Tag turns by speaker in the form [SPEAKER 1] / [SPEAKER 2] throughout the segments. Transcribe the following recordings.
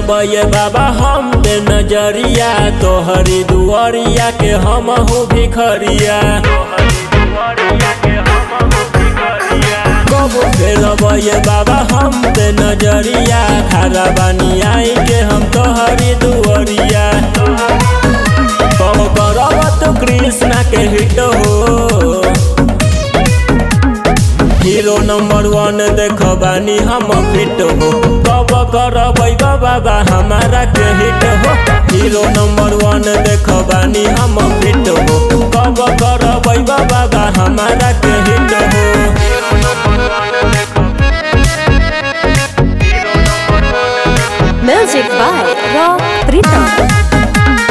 [SPEAKER 1] ये बाबा हम पे नजरिया तोहरी दुआरिया के हम हो भिखरिया कबो फेरब ये बाबा हम पे नजरिया खारा बानी आई के हम तोहरी दुआरिया कब करब तो कृष्णा के हिट हो हीरो नंबर वन देख बानी हम फिट हो कब करब बाबा हमारा के हिट हो हीरो नंबर वन देख बानी हम फिट हो कब करब बाबा हमारा के हिट हो
[SPEAKER 2] Music by Rock Pritam.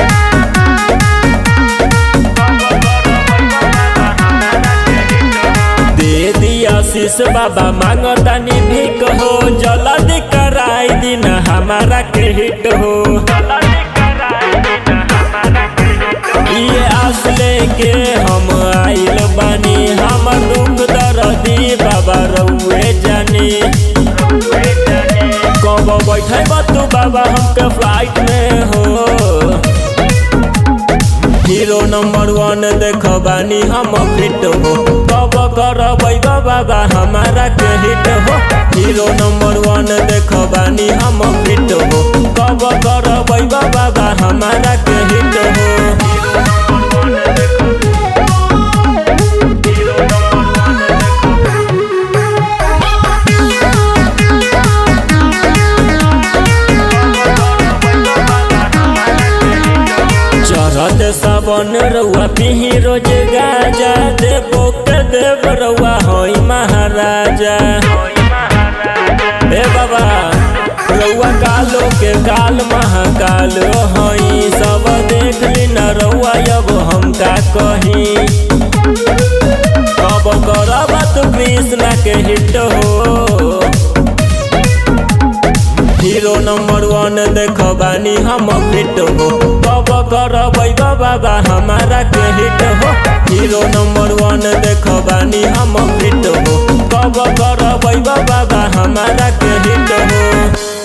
[SPEAKER 1] दे दिया शीश बाबा मांगतानी भीख हो जल्दी कराई दिन हमारा के हिट हो ये आस लेके हम आइल बानी हमर दुख दर्दी बाबा रउए जानी कब बैठे तू बाबा हमके फ्लाइट में हो हीरो नंबर वन देख बानी हम फिट हो कब करब बाबा हमारा के हिट हो हीरो नंबर वन देख बानी हम फिट हो कब करब बाबा हमारा के हिट हो चढ़त सावन रउआ पिही रोज गाजा देवो के देव रउआ होई महाराजा हे बाबा रउआ कालो के काल महाकाल हई सब देख ली न रउआ अब हम का कही कब करब तू कृष्णा के हिट हो हीरो नंबर वन देख बानी हम फिट हो कब करब बाबा हमारा के हिट हो हीरो नंबर वन देख बानी हम फिट हो कब करब बाबा हमारा के हिट हो